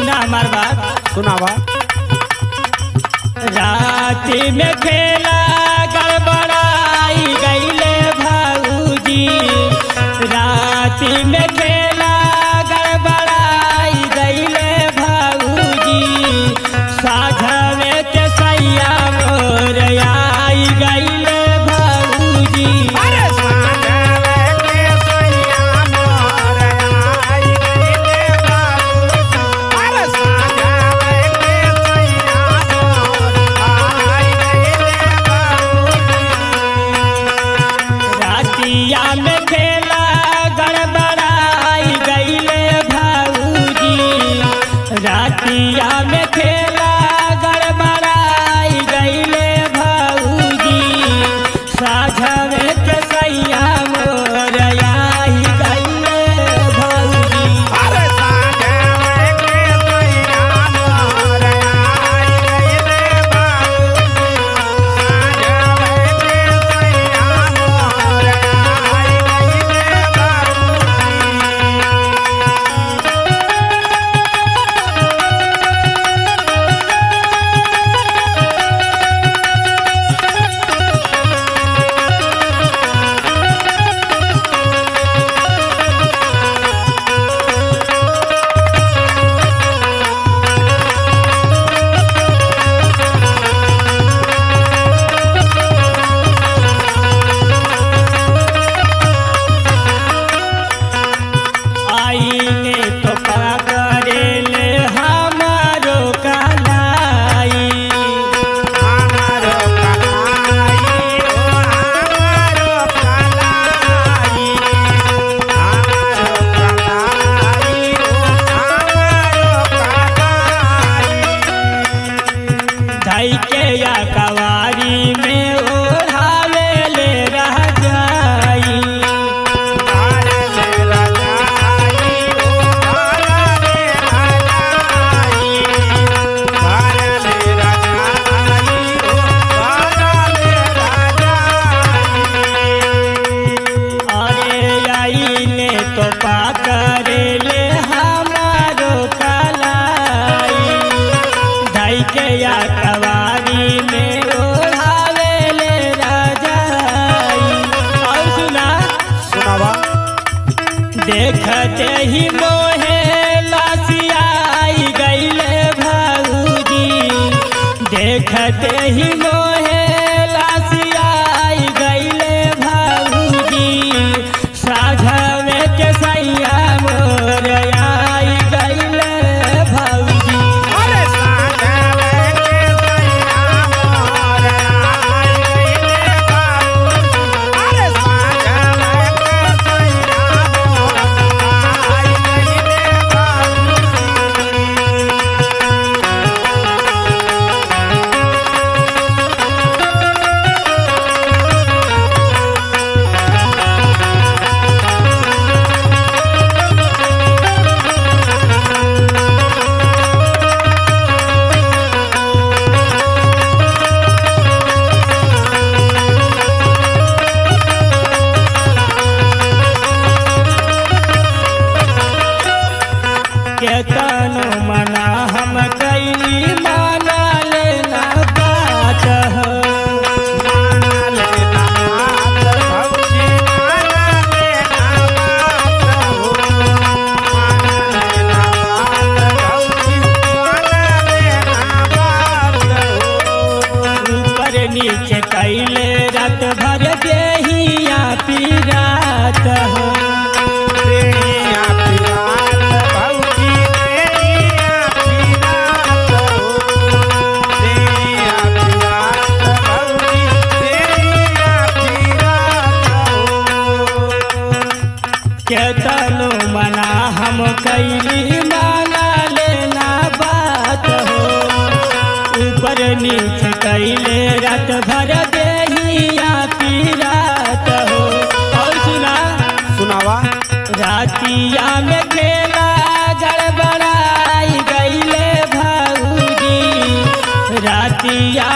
सुना हमार बात सुनावा राति में खेला गड़बड़ाई गईले भाऊजी राति में खेला गड़बड़ाई गईले भाऊजी साझवे के सैया मोर आई गईले भाऊजी अरे साजवे के सैया मोर आई गईले बाबूजी अरे साजवे के सैया मोर आई गईले बाबूजी रातिया में खेला गड़बड़ाई गईले भाऊजी रातिया में खेला गड़बड़ाई गईले भाऊजी साझवे के सैया मोर आई गईले भाऊजी अरे साजवे के सैया मोर आई गईले बाबूजी साजवे के सैया मोर आई गईले बाबूजी आईने तो पकड़ेले हमारो कलाई हमारो कलाई ओ हमारो कलाई हमारो कलाई ओ हमारो कलाई धई के या कवारी में ओढ़ावे ले रह जाई हारे ले रजाई ओ हारे रजाई हारे ले रजाई ओ हारे रजाई अरे आईने तो पकड़े ले हमारो कलाई धई के या कवारी में ओढ़ावे ले रह जाई और सुना सुनावा देखते ही मोहे लासियाई गईले भाऊजी देखते ही मोहे लासियाई गईले भाऊजी साझवे के सैया मोर आई गईले भाऊजी अरे साजवे के सैया मोर आई गईले बाबूजी अरे साजवे के सैया मोर आई गईले केतनो मना हम कैली माना लेना बात हो माना लेना बात भौजी माना लेना बात हो माना लेना बात भौजी माना लेना बात हो ऊपर नीचे कैले रात भर देहिया पीरात हो देहिया पिरात भौजी देहिया पिरात हो देहिया पिरात भौजी देहिया पिरात हो केतनो मना हम कैली माना लेना बात हो ऊपर नीचे कैले रात भर देहिया पीरात हो और सुना सुनावा रातिया में खेला गड़बड़ाई गईले भाऊजी रातिया